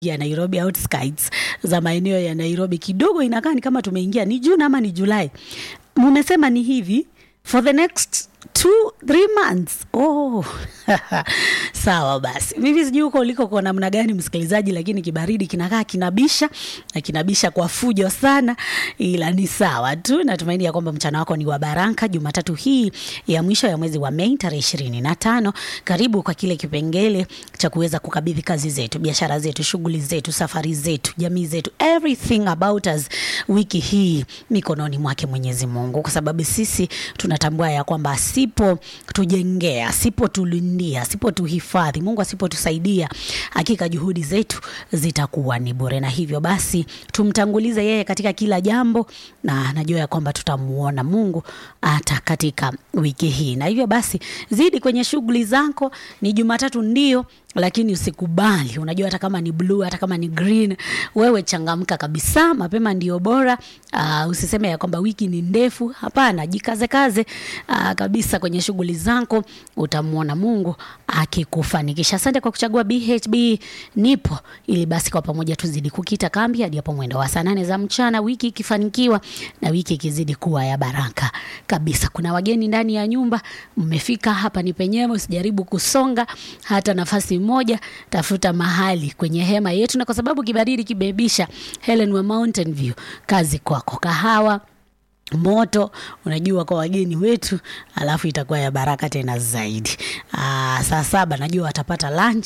ya Nairobi outskirts za maeneo ya Nairobi kidogo inakaa ni kama tumeingia ni June ama ni Julai. Mmesema ni hivi for the next two three months oh. sawa basi mimi sijui huko uliko kwa namna gani msikilizaji lakini kibaridi kinakaa kinabisha na kinabisha kwa fujo sana ila ni sawa tu natumaini ya kwamba mchana wako ni wa baraka jumatatu hii ya mwisho ya mwezi wa mei tarehe ishirini na tano karibu kwa kile kipengele cha kuweza kukabidhi kazi zetu biashara zetu shughuli zetu safari zetu jamii zetu everything about us wiki hii mikononi mwake mwenyezi mungu kwa sababu sisi tunatambua ya kwamba asipo tujengea asipotulindia asipotuhifadhi mungu asipotusaidia hakika juhudi zetu zitakuwa ni bure na hivyo basi tumtangulize yeye katika kila jambo na najua ya kwamba tutamuona mungu hata katika wiki hii na hivyo basi zidi kwenye shughuli zako ni jumatatu ndio lakini usikubali unajua hata kama ni blue hata kama ni green wewe changamka kabisa mapema ndio bora uh, usiseme ya kwamba wiki ni ndefu hapana jikaze kaze uh, kabisa kwenye shughuli zako utamwona mungu akikufanikisha asante kwa kuchagua bhb nipo ili basi kwa pamoja tuzidi kukita kambi hadi hapo mwendo wa saa nane za mchana wiki ikifanikiwa na wiki ikizidi kuwa ya baraka kabisa kuna wageni ndani ya nyumba mmefika hapa ni penyewe usijaribu kusonga hata nafasi moja tafuta mahali kwenye hema yetu na kwa sababu kibaridi kibebisha helen wa mountain view kazi kwako kahawa moto unajua kwa wageni wetu alafu itakuwa ya baraka tena zaidi Aa, saa saba najua watapata lunch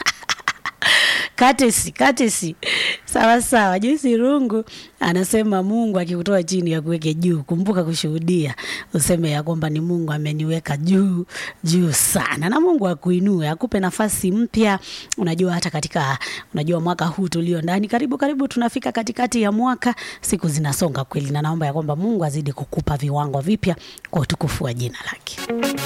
katesi katesi sawa sawa joisi rungu anasema mungu akikutoa chini ya kuweke juu kumbuka kushuhudia useme ya kwamba ni mungu ameniweka juu juu sana na mungu akuinue akupe nafasi mpya unajua hata katika unajua mwaka huu tulio ndani karibu karibu tunafika katikati ya mwaka siku zinasonga kweli na naomba ya kwamba mungu azidi kukupa viwango vipya kwa utukufu wa jina lake